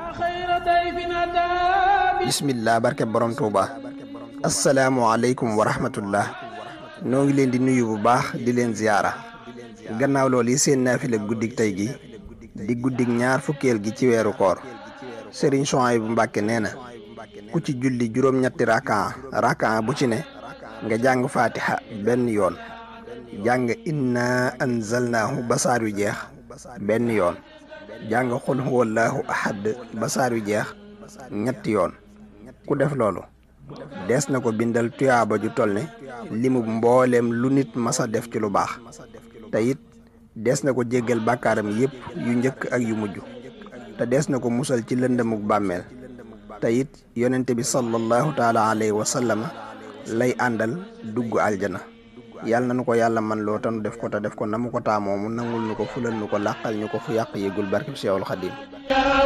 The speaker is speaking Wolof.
bismillah barke borom tuuba asalaamualeykum wa rahmatullah noo ngi leen di nuyu bu baax di leen ziyaara gannaaw loolu yi seen naafila guddig tey gi di guddig ñaar fukkeel gi ci weeru koor sëriñ Souhaïbou Mbàkke nee na ku ci julli juróom-ñetti rakan rakan bu ci ne nga jàng fatiha benn yoon jàng inna anzalnaahu basaar yu jeex benn yoon jàng xul huwallaahu ahad basaar yu jeex ñetti yoon ku def loolu dees na ko bindal tuyaaba ju toll ne limu mbooleem lu nit masa def ci lu baax te it dees na ko jéggal bàkkaaram yépp yu njëkk ak yu mujj te dees na ko musal ci lëndëmuk bàmmeel te it yonente bi sallallahu taala alayhi wa sallam lay àndal dugg aljana yàlla na nu ko yàlla man loo tanu def ko te def ko na mu ko taamoo mu nangul nu ko fulal nu ko làqal ñu ko fu yàq yégul barkeb Seexul Xadiim